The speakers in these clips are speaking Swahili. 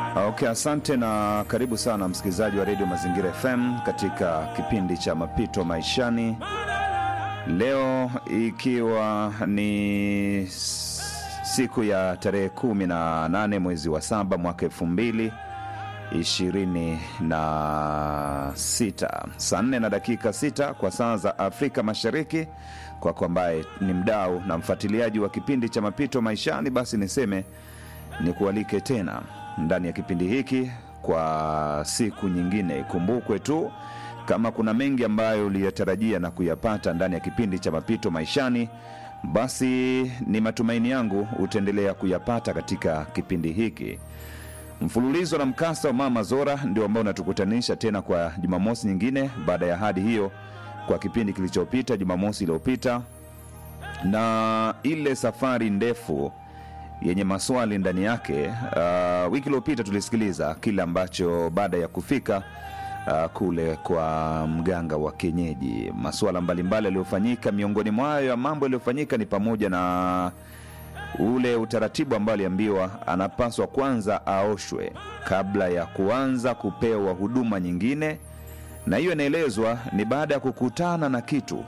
Okay, asante na karibu sana msikilizaji wa redio Mazingira FM katika kipindi cha mapito maishani. Leo ikiwa ni siku ya tarehe kumi na nane mwezi wa saba mwaka elfu mbili ishirini na sita saa nne na dakika sita kwa saa za Afrika Mashariki. Kwako ambaye ni mdau na mfuatiliaji wa kipindi cha mapito maishani, basi niseme nikualike tena ndani ya kipindi hiki kwa siku nyingine. Ikumbukwe tu kama kuna mengi ambayo uliyatarajia na kuyapata ndani ya kipindi cha mapito maishani, basi ni matumaini yangu utaendelea kuyapata katika kipindi hiki. Mfululizo na mkasa wa Mama Zora ndio ambao unatukutanisha tena kwa Jumamosi nyingine baada ya hadi hiyo kwa kipindi kilichopita Jumamosi iliyopita, na ile safari ndefu yenye maswali ndani yake. Uh, wiki iliyopita tulisikiliza kile ambacho baada ya kufika uh, kule kwa mganga wa kienyeji, masuala mbalimbali yaliyofanyika. Miongoni mwayo ya mambo yaliyofanyika ni pamoja na ule utaratibu ambao aliambiwa anapaswa kwanza aoshwe kabla ya kuanza kupewa huduma nyingine, na hiyo inaelezwa ni baada ya kukutana na kitu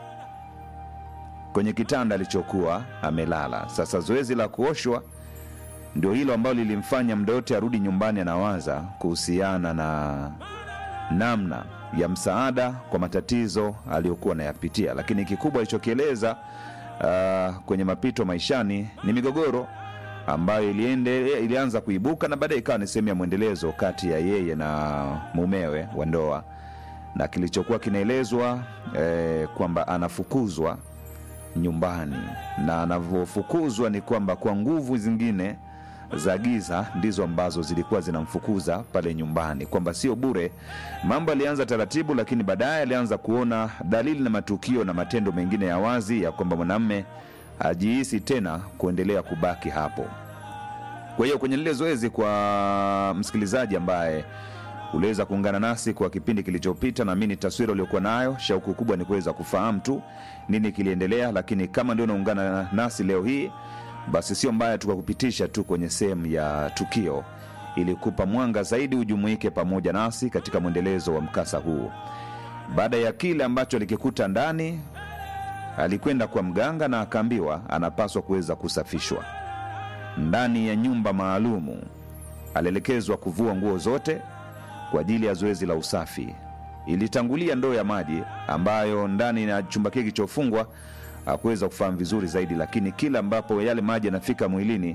kwenye kitanda alichokuwa amelala. Sasa zoezi la kuoshwa ndio hilo ambalo lilimfanya mda yote arudi nyumbani anawaza kuhusiana na namna ya msaada kwa matatizo aliyokuwa anayapitia, lakini kikubwa alichokieleza uh, kwenye mapito maishani ni migogoro ambayo iliende, ilianza kuibuka na baadaye ikawa ni sehemu ya mwendelezo kati ya yeye na mumewe wa ndoa, na kilichokuwa kinaelezwa eh, kwamba anafukuzwa nyumbani na anavyofukuzwa ni kwamba kwa nguvu zingine za giza ndizo ambazo zilikuwa zinamfukuza pale nyumbani, kwamba sio bure. Mambo alianza taratibu, lakini baadaye alianza kuona dalili na matukio na matendo mengine ya wazi ya kwamba mwanamme hajihisi tena kuendelea kubaki hapo. Kwa hiyo kwenye lile zoezi, kwa msikilizaji ambaye uliweza kuungana nasi kwa kipindi kilichopita, naamini taswira uliokuwa nayo, shauku kubwa ni kuweza kufahamu tu nini kiliendelea. Lakini kama ndio unaungana nasi leo hii, basi sio mbaya tukakupitisha tu kwenye sehemu ya tukio ili kupa mwanga zaidi, ujumuike pamoja nasi katika mwendelezo wa mkasa huu. Baada ya kile ambacho alikikuta ndani, alikwenda kwa mganga na akaambiwa anapaswa kuweza kusafishwa ndani ya nyumba maalumu. Alielekezwa kuvua nguo zote kwa ajili ya zoezi la usafi. Ilitangulia ndoo ya maji ambayo ndani ya chumba kile kilichofungwa hakuweza kufahamu vizuri zaidi, lakini kila ambapo yale maji yanafika mwilini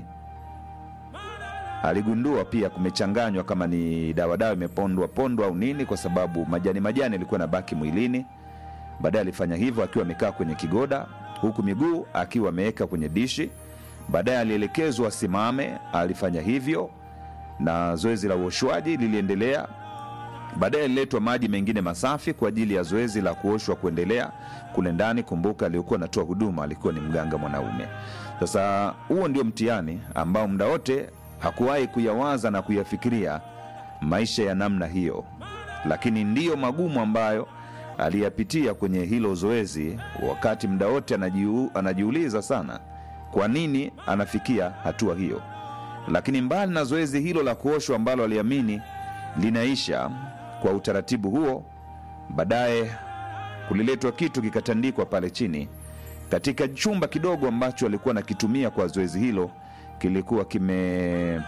aligundua pia kumechanganywa kama ni dawadawa imepondwa pondwa au nini, kwa sababu majani majani yalikuwa nabaki mwilini. Baadaye alifanya hivyo akiwa amekaa kwenye kigoda, huku miguu akiwa ameweka kwenye dishi. Baadaye alielekezwa asimame, alifanya hivyo na zoezi la uoshwaji liliendelea. Baadaye aliletwa maji mengine masafi kwa ajili ya zoezi la kuoshwa kuendelea kule ndani. Kumbuka, aliyokuwa anatoa huduma alikuwa ni mganga mwanaume. Sasa huo ndio mtihani ambao muda wote hakuwahi kuyawaza na kuyafikiria maisha ya namna hiyo, lakini ndiyo magumu ambayo aliyapitia kwenye hilo zoezi, wakati muda wote anajiu, anajiuliza sana kwa nini anafikia hatua hiyo lakini mbali na zoezi hilo la kuoshwa ambalo aliamini linaisha kwa utaratibu huo, baadaye kuliletwa kitu kikatandikwa pale chini katika chumba kidogo ambacho alikuwa anakitumia kwa zoezi hilo. Kilikuwa kime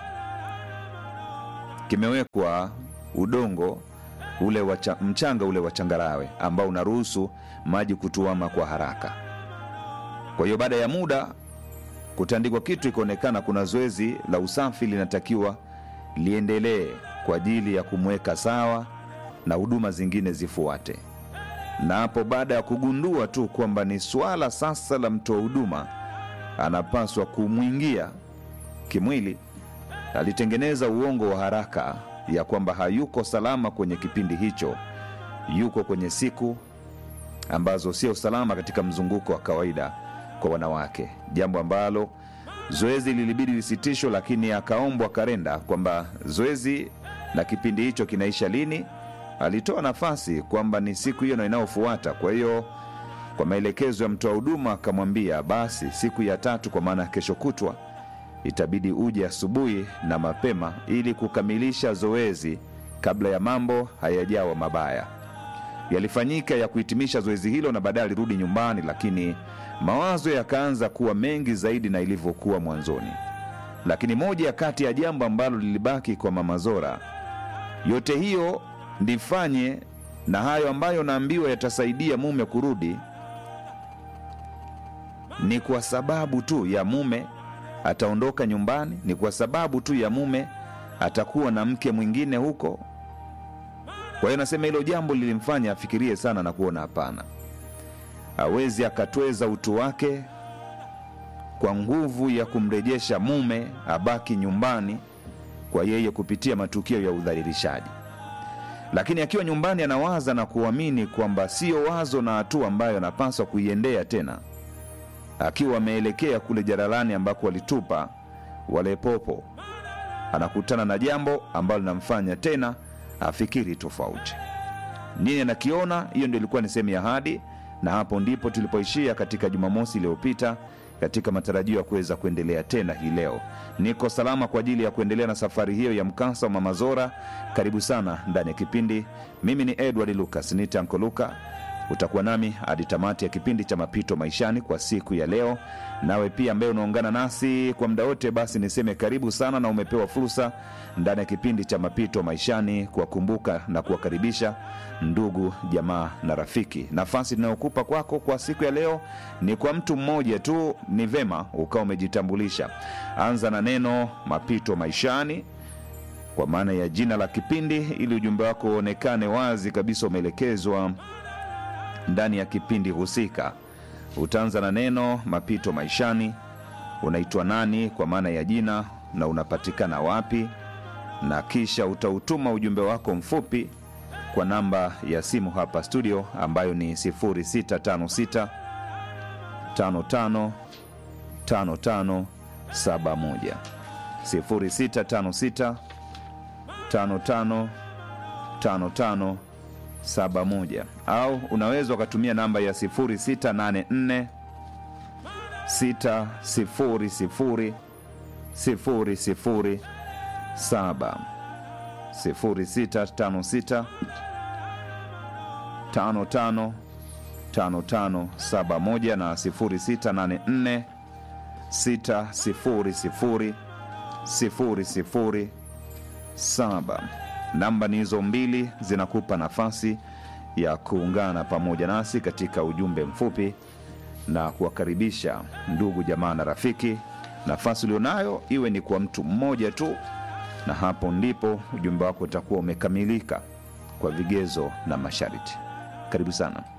kimewekwa udongo ule wacha, mchanga ule wa changarawe ambao unaruhusu maji kutuama kwa haraka. Kwa hiyo baada ya muda kutandikwa kitu, ikaonekana kuna zoezi la usafi linatakiwa liendelee kwa ajili ya kumweka sawa na huduma zingine zifuate. Na hapo baada ya kugundua tu kwamba ni swala sasa la mtoa huduma anapaswa kumwingia kimwili, alitengeneza uongo wa haraka ya kwamba hayuko salama kwenye kipindi hicho, yuko kwenye siku ambazo sio salama katika mzunguko wa kawaida kwa wanawake, jambo ambalo zoezi lilibidi lisitishwe, lakini akaombwa karenda kwamba zoezi na kipindi hicho kinaisha lini. Alitoa nafasi kwamba ni siku hiyo na inayofuata. Kwa hiyo kwa maelekezo ya mtoa huduma akamwambia basi siku ya tatu, kwa maana kesho kutwa itabidi uje asubuhi na mapema ili kukamilisha zoezi kabla ya mambo hayajawa mabaya. Yalifanyika ya kuhitimisha zoezi hilo na baadaye alirudi nyumbani, lakini mawazo yakaanza kuwa mengi zaidi na ilivyokuwa mwanzoni. Lakini moja ya kati ya jambo ambalo lilibaki kwa Mama Zora, yote hiyo ndifanye na hayo ambayo naambiwa yatasaidia mume kurudi, ni kwa sababu tu ya mume ataondoka nyumbani, ni kwa sababu tu ya mume atakuwa na mke mwingine huko. Kwa hiyo nasema hilo jambo lilimfanya afikirie sana na kuona hapana, hawezi akatweza utu wake kwa nguvu ya kumrejesha mume abaki nyumbani kwa yeye kupitia matukio ya udhalilishaji. Lakini akiwa nyumbani anawaza na kuamini kwamba siyo wazo na hatua ambayo anapaswa kuiendea tena, akiwa ameelekea kule jaralani ambako walitupa wale popo, anakutana na jambo ambalo linamfanya tena afikiri tofauti. Nini anakiona? Hiyo ndio ilikuwa ni sehemu ya ahadi, na hapo ndipo tulipoishia katika Jumamosi iliyopita katika matarajio ya kuweza kuendelea tena hii leo. Niko salama kwa ajili ya kuendelea na safari hiyo ya mkasa wa Mama Zora. Karibu sana ndani ya kipindi. Mimi ni Edward Lucas, ni Tanko Luka. Utakuwa nami hadi tamati ya kipindi cha Mapito Maishani kwa siku ya leo. Nawe pia ambaye unaungana nasi kwa muda wote, basi niseme karibu sana, na umepewa fursa ndani ya kipindi cha Mapito Maishani kuwakumbuka na kuwakaribisha ndugu, jamaa na rafiki. Nafasi inayokupa kwako kwa siku ya leo ni kwa mtu mmoja tu. Ni vema ukawa umejitambulisha. Anza na neno Mapito Maishani kwa maana ya jina la kipindi, ili ujumbe wako uonekane wazi kabisa umeelekezwa ndani ya kipindi husika. Utaanza na neno mapito maishani, unaitwa nani kwa maana ya jina na unapatikana wapi, na kisha utautuma ujumbe wako mfupi kwa namba ya simu hapa studio ambayo ni 0656 55 55 71 0656 55 55 71 au unaweza ukatumia namba ya 0684 600 007 0656 55 5571 na 0684 600 007 namba ni hizo mbili zinakupa nafasi ya kuungana pamoja nasi katika ujumbe mfupi na kuwakaribisha ndugu jamaa na rafiki. Nafasi ulionayo iwe ni kwa mtu mmoja tu, na hapo ndipo ujumbe wako utakuwa umekamilika kwa vigezo na masharti. Karibu sana.